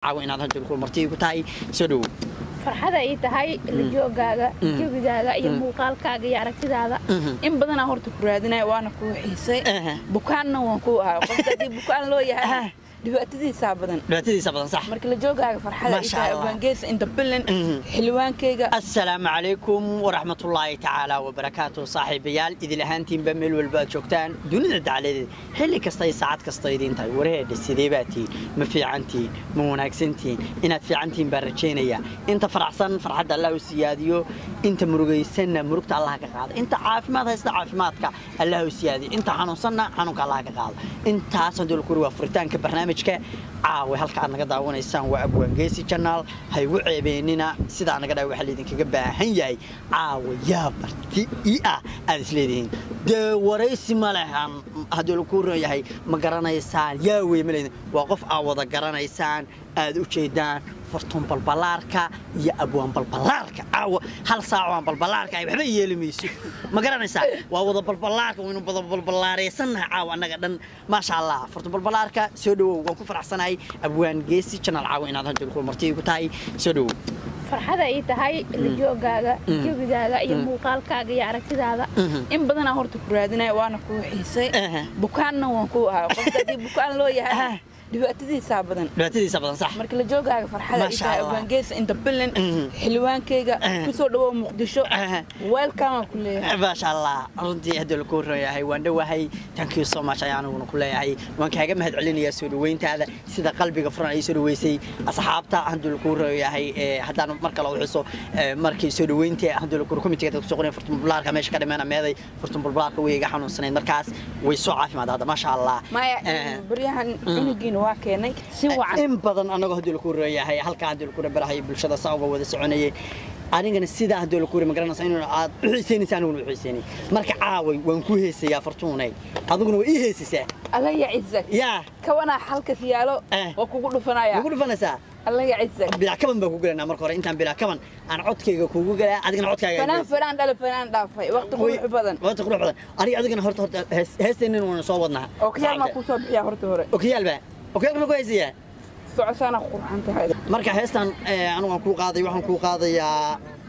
caawa inaad hadda martii ku tahay soo dhowow farxada ay tahay la joogaaga jawigaaga iyo muuqaalkaaga iyo aragtidaada in badanaa horta ku raadinaya waana kuu xiisay bukaanna waan kuu ahay qofka haddii bukaan loo yahay dhibaatadiisaa badan dhibaatadiisa badan sax marka la joogaaga farxada ay Masha tahay Allah. abaangeesa inta bilin xildhibaankayga asalaamu calaykum waraxmatullaahi tacaala wabarakaatu saaxiibayaal idil ahaantiinba meel walba aad joogtaan dunida dacaladeeda xilli kasta iyo saacad kasta idiin tahay wareedhe sidee baa tihiin ma fiicantihiin ma wanaagsantihiin inaad fiicantihiin baan rajaynaya inta faraxsan farxadda allah u siyaadiyo inta murugaysanna murugta allah ka qaada inta caafimaad haysta caafimaadka allah u siyaadiyo inta xanuunsanna xanuunka allah ka qaado intaas hadii lakuri waa furitaanka barnaamijka caawa halka aad naga daawanaysaan waa abwaangeesi janaal ha igu ceebeenina sidaa naga dhaa waxaa laydinkaga baahan yahay caawa yaa marti ii ah aad isleedihiin dee waraysi ma lehan haddii lagu ron yahay ma garanaysaan yaa wey ma leedin waa qof aad wada garanaysaan aad u jeedaan fartuun balbalaarka iyo abwaan balbalaarka caawa hal saac aan balbalaarka ay waxba yeeli mayso ma garanaysaa waa wada balbalaarka waynu wada balbalaareysanahay caawa annaga dhan maasha allah fartuun balbalaarka soo dhowow waan ku faraxsanahay abwaan geesi janaal caawa inaad hadda martii ku tahay soo dhowow farxada ay tahay la joogaaga jawigaaga iyo muuqaalkaaga iyo aragtidaada in badanaa horta ku raadinaya waana kuu xiisay Aha. bukaanna waan kuu ahay qofka haddii bukaan loo yahay dhibaatadiisaa badan dhibaatadiisa badan sax marka la joogaaga farxada ay Masha tahay Allah. abaangeesa inta bilin Mhm. xildhibaankayga Aha. kusoo dhawow muqdisho Aha. weelkamaan ku leeyahay maasha allah runtii haddii lagu yahay waan dhowahay thank you so much ayaan aniguna ku leeyahay waan kaaga mahad celinayaa soo dhaweyntaada sida qalbiga furan ay soo dhaweysay asxaabta haddii lagu yahay ee haddaan mar kale u xuso ee, markii soo dhaweynta haddii lagu komitiga dadku soo qoreen furtun bulaarka meesha ka dhimeena meeday furtun bulaarka way iga xanuunsanayd markaas way soo caafimaad hadda maasha allah maya Eh, baryahan cunugiina waa keenay si wacan in badan anagoo haddii lagu yahay halkaa haddii lagu barahay bulshada saa uga wada soconayay anigana sidaa haddii lagu ma garanaysa inuu aad u xiisaynaysa aniguna u xiisaynay marka caaway waan ku heesayaa fartuunay adiguna waa ii heesaysaa alla ya cizak yaa kawanaa xalkas yaalo Eh. waa kugu dhufanaya ugu dhufanaysaa alla ya cizak bilaa kaban baan ku gelanaa marka hore intaan bilaa kaban aan codkayga kuugu galaa adigana codkaaga fanaan fanaan dhala fanaan dhaafay waqti qurux badan waqti qurux badan aniga adigana horta horta hees- heesteennin waana soo wadnaa oo kiyaal maa kusoo bixiya horta hore okiyaal baa okiyaal ma ku heesayaa socosaana qurxan tahay marka heestan eh, anigu waan kuu qaaday waxaan kuu qaadayaa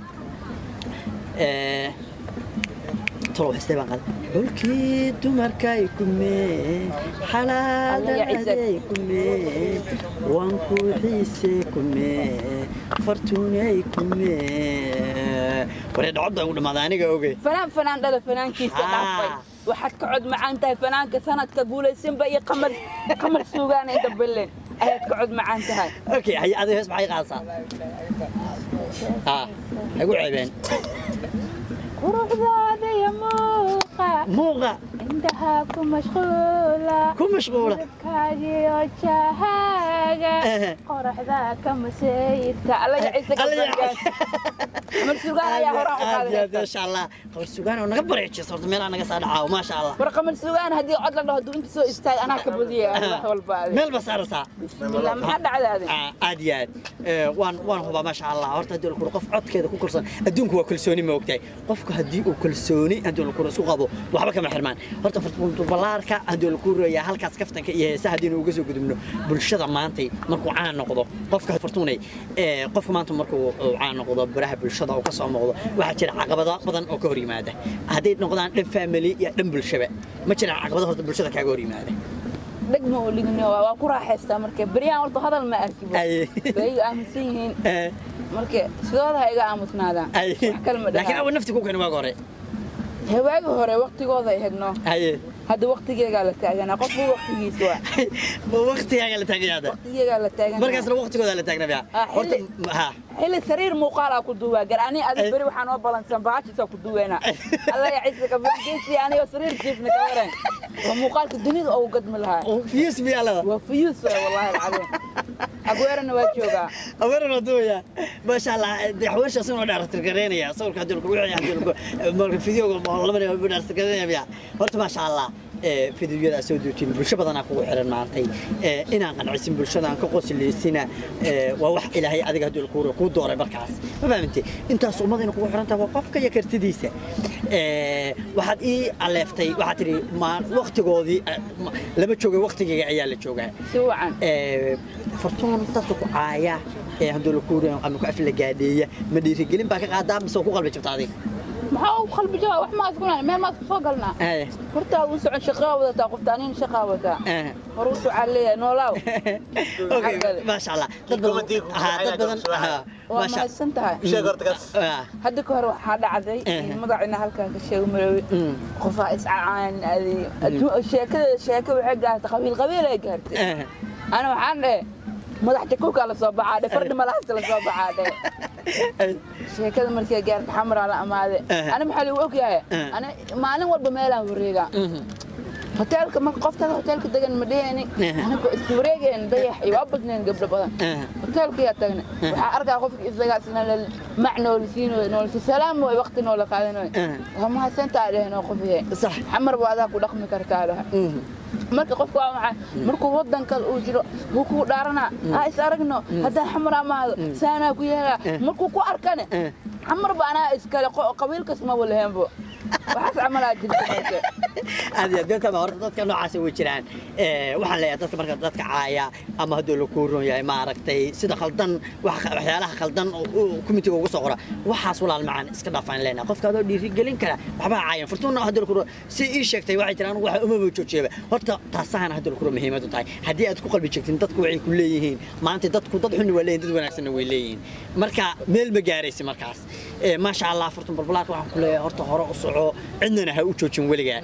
eh, tolow heestay baan qaaday xulkii dumarkay kumeen xalaadaday kumeen waan ku xiise kumeen fartuunay kumeen waree dhacodda ugu dhammaaday aniga oge fanaan fanaan dhala fanaankiisa Ah. dhaafay waxaad ka cod macaan tahay fanaanka sanadka guulaysanba iyo qamar qamar suugaana inta bellen ayaad ka cod macaan tahay okay hay adiga hees maxay qaadaysaa ah hagu ceebeen quruxdaada iyo muuqa muuqa indhaha ku mashquula ku mashquula kaagiyo jahaaga Eh. qoraxda ka masayidka alla ya ciise Alla ya gabangaas qamar suugaan ayaa horaan u qaaday maasha allah qabar sugaan oo naga bareejisa horta meelaa naga saa dhacaawo maasha allah war qamar suugaan haddii cod la dhaho hadduu inta soo istaag anaa ka badiyay wax walba ade. meel ba saaraysaa bismillah maxaa dhacdaade Ah, aad iyo aad Eh, waan waan hubaa maasha allah horta haddii lakuro qof codkeeda ku kalsoon adduunku waa kalsooni ma ogtahay qofku haddii uu kalsooni haddii lakuro isku qabo waxba kama xirmaan horta fartubalaarka haddii laku royaa halkaas kaftanka iyo heesaha haddii uga soo gudubno bulshada maantay markuu caan noqdo qofka fartuunay eh, qofka maanta markuu uu caan noqdo baraha bulshada uu ka soo muuqdo waxaa jira caqabado badan oo ka hor yimaada hadday noqdaan dhan family iyo dhan bulshaba ma jiraan caqabado horta bulshada kaaga hor yimaada dhegma oo ligni waa ku raaxaystaa marka beryaan horta hadal ma arki Ay. bay iga aaminsan yihiin Eh, marka sidooda ha iga aamusnaadaan ay. wax kale ma laakiin dhahaa awa nafti ku keeni waaga hore hawaagi hore waqtigooda ay hedno haye hadda waqtigeegaa la taaganaa qofku waqtigiisa waa ma waqtigaaga la taagnaada waqtigeegaa la taaganaa markaasna waqtigooda la taagnabaa Ah, horta xilli- ha xilli sariir muuqaalaa ku duwaa gar ani adi Ay. beri waxaa noo balansan bahashiisa ku duweena alla ya ciise kabangeesi anigoo sariir jiifna ka waran waa muuqaalka dunida oo gadmi lahaa fiyus miyaa lada waa fuyuus waay wallahi alcadiim agweerana waa joogaa aweeran waa duwaya maasha allah daxweesha asagoo dhaartirgareynaya sawirka haddii lagu wixii haddii lagu marka fideoga labana dhaartirgareynaya miya horta maasha allah fideoyada aad soo duutiin bulsho badanaa kugu xiran maantay inaan qancisin bulshadaan ka qosleysina waa wax ilaahay adiga hadduu kuu kuu dooray markaas ma fahamtay intaas ummadayna kugu xiran tahay waa qofka iyo kartidiisa waxaad ii aleeftay waxaad tidhi waktigoodii lama joogay waktigayga ayaa la joogaa si wacan fartuun dadka ku caaya ee hadduu la kuuriyo ama ku afla gaadheeya ma dhiirigelin baa ka qaadaa mise ku qalbi jabta adiga maxaa u qalbi jaba wax maas kunaa meel maas kusoo galnaa hortaa u socon shaqaa wadataa qofta anin shaqaa wataa hor u socaa leeyahay noolaaw maasha allah dad badan dad badan waa mahadsan tahay hadda ka hor waxaa dhacday magacina halkaan ka sheego maroowe qofaa iscacaan sheekada sheeko waxay gaartay qabiil qabiil ay gaartay ana waxaan dhehe madax jakuukaa la soo baxaa dhe fardhi malaasta la soo baxaa dhe sheekada markay gaarta xamaraa la amaade ana maxaa lagu ogyahay ana maalin walba meelaan wareegaa hoteelka marka qofkaada hoteelka degan ma dhehayni anagoo isku wareegayn dayax iyo waa badnayn gabdho badan hoteelkayaa tagna waxaa arkaa qofka isagaasna mac noolisiinoy noolisi salaam way waqti noola qaadanoy waa mahadsantaa dhehenoo qofiye xamar baa adaa ku dhaqmi kartaa dhaha marka qofka waa maxay markuu wadanka uu jiro wuu kuu dhaaranaa ha is aragno haddaan xamar amaado saanaa ku yeelaa markuu ku arkane xamar ba anaa iskale qabiilkas ma walaheenbo waxaas camalaa jirta aad iyo aad horta dadka noocaas way jiraan waxaan leeyahay dadka marka dadka caaya ama hadduu la kuu ron yahay maaragtay sida khaldan waxyaalaha khaldan kumitiga ugu soo qora waxaas walaal macaan iska dhaafaan leenahay qofka adoo dhiirigelin kara waxbaa caayan furtuuna hadduu la kuu si ii sheegtay waxay jiraan anigu waxa umaba joojeeba horta taasahana hadduu la kuu muhiimadu tahay haddii aad ku qalbi joogtin dadku waxay ku leeyihiin maanta dadku dad xunni waa leeyihin dad wanaagsanna way leeyihiin marka meel ma gaaraysi markaas maasha allah furtun balbalaarka waxaan ku leeyahay horta hore u soco cidnana ha u joojin weligaa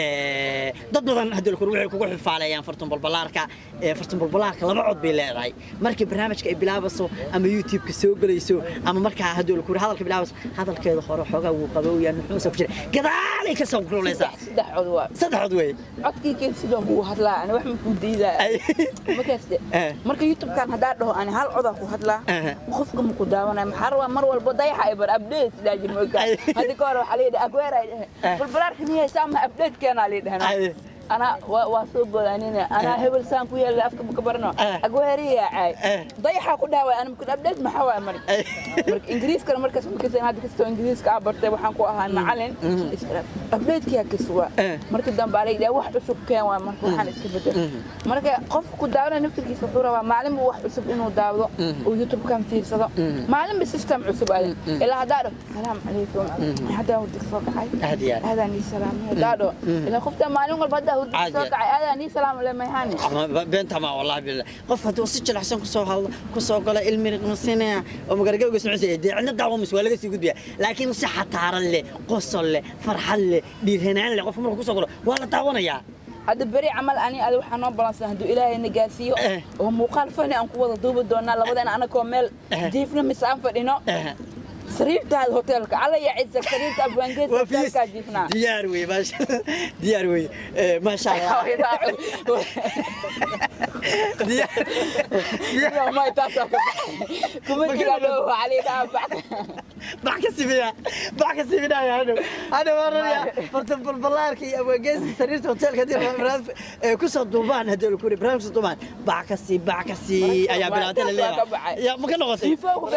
dad badan haddii la kuu waxay kugu xifaaleeyaan furtun balbalaarka furtun balbalaarka laba cod bay leedahay markii barnaamijka ay bilaabayso ama youtube-ka soo gelayso ama markaa haddii la kuu hadalka bilaabayso hadalkeeda hore xoogaa wuu qabowyaa nuxuusa ku jira gadaalay ka soo kululeysaa saddex cod waa saddex cod wey codkii keen sidoo kuu hadlaa ani wax ma kuu diidaa markaaste marka youtube-kan haddaa dhaho ani hal codaa ku hadlaa qofka ma ku daawanaya maxaa rabaa mar walba dayaxa ay bar update sidaa jir moogtaa haddi ka hore waxaa layidhi agweer ay dhehe balbalaarka miyaysaa ma update keenaa lay dhehna أنا واسوق أنا أنا هبل سان كويا اللي أفكر بكبرنا أقوهري يا عاي ضيحة كلها وأنا ممكن أبدأ ما حوا مرك مرك إنجليز كان مركز ممكن سنة هذا كستو إنجليز كعبرت وحن كوها معلن أبدأ كيا كسوا مرك دم بالي ده واحد أسوق كان ومرك وحن استفدت مرك قف كدارنا نفس كيس صورة معلم واحد أسوق إنه داوض ويوتيوب كان فيه صدا معلم بسيستم عسب عليه إلا هذا السلام عليكم هذا ودك صوت عاي هذا ني سلام هذا إلا خفت معلم البدا beenta ma wallahi billah qof hadduu si jilicsan kusoo hadlo kusoo galo ilmi riqmasinaya oo magargawga socosaya dee cidna dacwo mis waa laga sii gudbaya laakiin si xataaran leh qosol leh farxad leh dhiirhanaan leh qofka markuu kusoo galo waa la daawanayaa hadda beri camal ani adi waxaa noo balansan hadduu ilaahay na gaarsiiyo oo muuqaal fani aan ku wada duubi doonaa labadeena anakoo meel jiifna mise aan fadhino sariirtaada hoteelka alla ya cisa sariirta abwaangeed hoteelkaa jiifnaa diyaar wey maasha diyaar wey maasha allah bax ka simina bax ka siminaya hadhow hadhow oranaya fartan balbalaarka iyo abwaangeesi sariirta hoteelka haddii kusoo duubaan haddii la kuri barnaamij kusoo duubaan bax ka sii bax ka sii ayaa bilaabata la leeyahay ya ma ka noqotay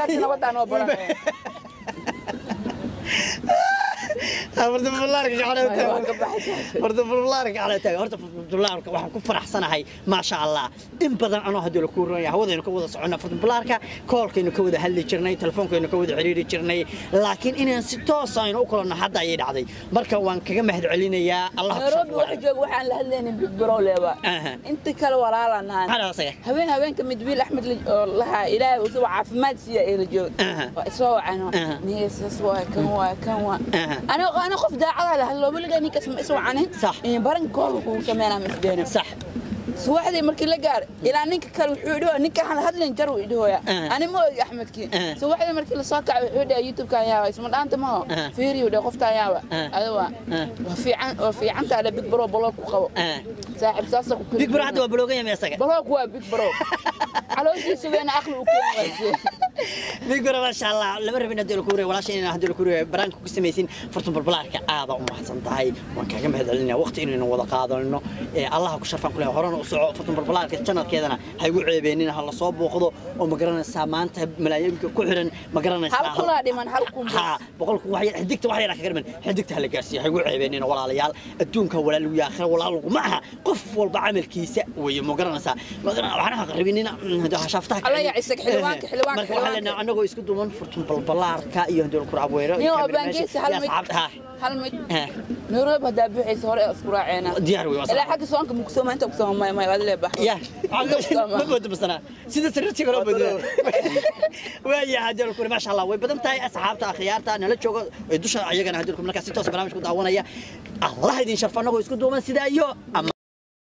horta furlaarka horta furlaarka cala taaga horta furlaarka waxaan ku faraxsanahay maasha allah in badan anoo haddii la ku roonaya hawadaynu ka wada soconna furlaarka koolkaynu ka wada hadli jirnay telefonkaynu ka wada xiriiri jirnay laakiin inaan si toos aynu u kulanno hadda ayay dhacday marka waan kaga mahad celinayaa allah nairobi waxa jooga waxaan la hadlaynin big bro leeba inta kale walaalaan nahaan habeen habeenka mid wiil axmed lahaa ilaahay uu caafimaad siiya ee la jooga waa isoo wacano niyasas waa kan waa kan waa أنا أنا خف دا على هلا ولا جاني كسم اسمع عنه صح برن كول هو سمعنا مسجنا صح سواحدي markii la gaar ilaa ninka kale wuxuu idho ninka hal hadlin jar uu idhoya ani ma og axmedki swaxdii markii la soo kacay wuxuu dhahay youtube ka ayaa isma dhaanta ma fiiri uu qofta ayaa adiga waa fiican waa fiican taa big bro blog ku qabo saaxib saasa ku big bro hadda waa blogaya ma isaga blog waa big bro calooshiisa weena aqli u keenay migura maasha allah lama rabin haddii la kuuriyo walaasha inaan haddii la kuuriyo baraanka ku samaysin fartun balbalaarka aada u mahadsan tahay waan kaaga mahadcelinaya waqti inaynu wada qaadano ee allaha ku sharfan kule horena u soco fartun balbalaarka janalkeedana ha igu ceebeenin ha la soo booqdo oo ma garanaysaa maanta malaayiinka ku xiran ma garanaysaa hal kulaa dhiman hal kun ha boqolku wax yar xidigta wax yar kaga dhiman xidigta hala gaarsiiyo ha igu ceebeenin walaalayaal adduunka walaal iyo aakhira walaal ma aha qof walba camalkiisa weeye ma garanaysaa ma garanaysaa waxaan aqribinina shaftaha Alla ya isag xilwaanka, xilwaanka, marka waxaa xilwaanka. leenahay anagoo isku duuban furtun balbalaarka iyo haddii la kura abweero Niyo obaangeesi hal mid hal mid nairobi haddaa buuxaysa hore isku raaceena diyaar wey ilaa xagga soonka mugsoma inta kusoma may may waad leebahay ya ma boodo basana sida sariirtii kale boodo waaya haddii la kura maasha allah way badan tahay asxaabta akhyaarta nala jooga ee dusha ayagana haddii la kura markaa si toos barnaamijku daawanaya allah idin sharfa anagoo isku duuban sidaa iyo ama